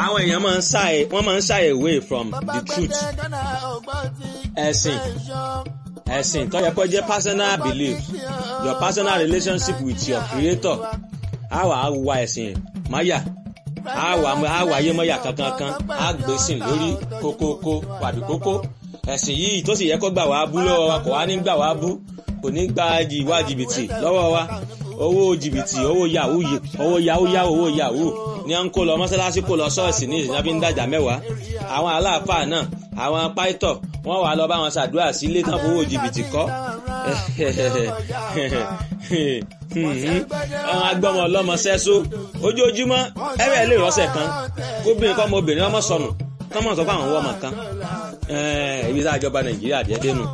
àwọn èèyàn máa ń shy wọ́n máa ń shy away from the truth ẹ̀sìn ẹ̀sìn tó yẹ kó jẹ́ personal belief your personal relationship with your creator á wà á wa ẹ̀sìn máyà á wà á wà ayé mọ́yà kankankan á gbé sìn lórí kókókó wàbí kókó ẹ̀sìn yìí tó sì yẹ kó gbà wá bú lọ́wọ́ wa kò wá ní gbà wá bú kò ní gba ìwà jìbìtì lọ́wọ́ wa owó jìbìtì owó yahoo owó yahoo yahoo owó yahoo ní à ń kó lọ mọ́sálásí kó lọ ṣọ́ọ̀ṣì ní ìsìn fi ń dàjà mẹ́wàá àwọn aláàfáà náà àwọn pàìtọ̀ wọ́n wà lọ bá wọn ṣàdúrà sí ilé tán fowó jìbìtì kọ́ àwọn agbọ́mọ ọlọ́mọ sẹ́só ojoojúmọ́ ẹ̀rẹ́ lè rọ́ṣẹ̀ kan kóbìnrin kọ́ ọmọ obìnrin ọmọ sọnù kọ́mọ̀ sọ fún àwọn ọmọ kan ibi tá a jọba nàìjíríà dédé nù.